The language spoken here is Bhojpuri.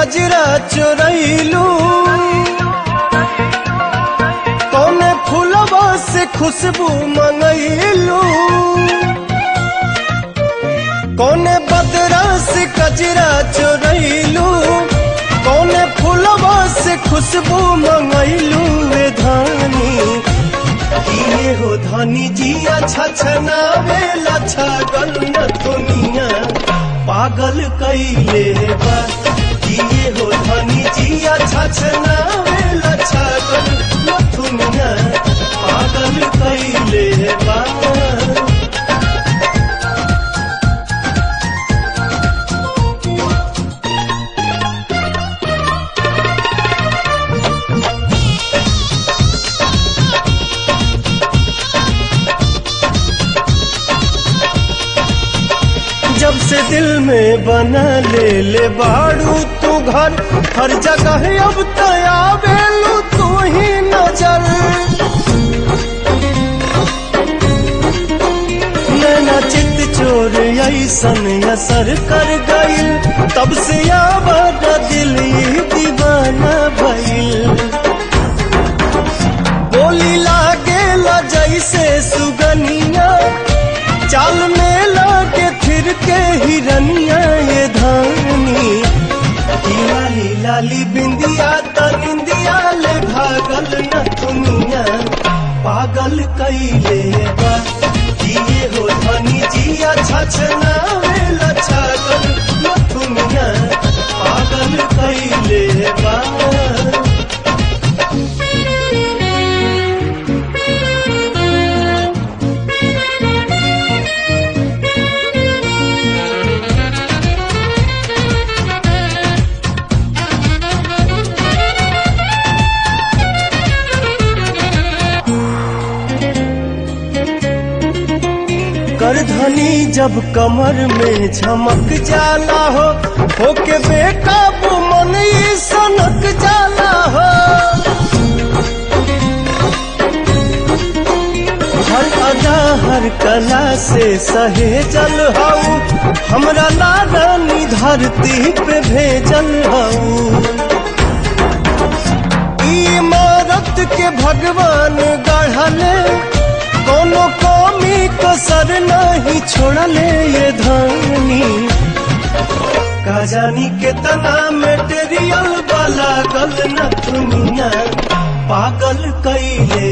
कजरा चोरैलू कौने फूलवा से खुशबू मंगैलू कौने बदरा से कजरा चोरैलू कौने फूलवा से खुशबू मंगैलू वे धानी किए हो धनी जिया छछनावे लछा गल न दुनिया पागल कैले बा किए हो धनी जिया छछनावे लछा गल न दुनिया पागल कैले बा जब से दिल में बना ले ले बाड़ू तू घर हर जगह अब तया बेलू तू ही नजर नैना चित चोर ऐसन असर कर गईल तब से आवाज दिल ही दीवाना भइल बोली लागे ला जैसे सुगनिया चाल में लागे फिर के हिरनिया ये धानी ई लाली लाली बिंदिया त निंदिया ले भागल न दुनिया पागल कैले बा किए हो धनी जिया छछना वेला छागल न दुनिया पागल कैले बा करधनी जब कमर में झमक जाला हो होके बेकाबू मन ई सनक जाला हो हर अदा हर कला से सहेजल हऊ हमरा नारानी धरती पे भेजल हऊ इमारत के भगवान गढ़ले कोनो कमी कसर नहीं छोड़ले ये धानी का जानी कितना मेटेरियल वाला गल न दुनिया पागल कैले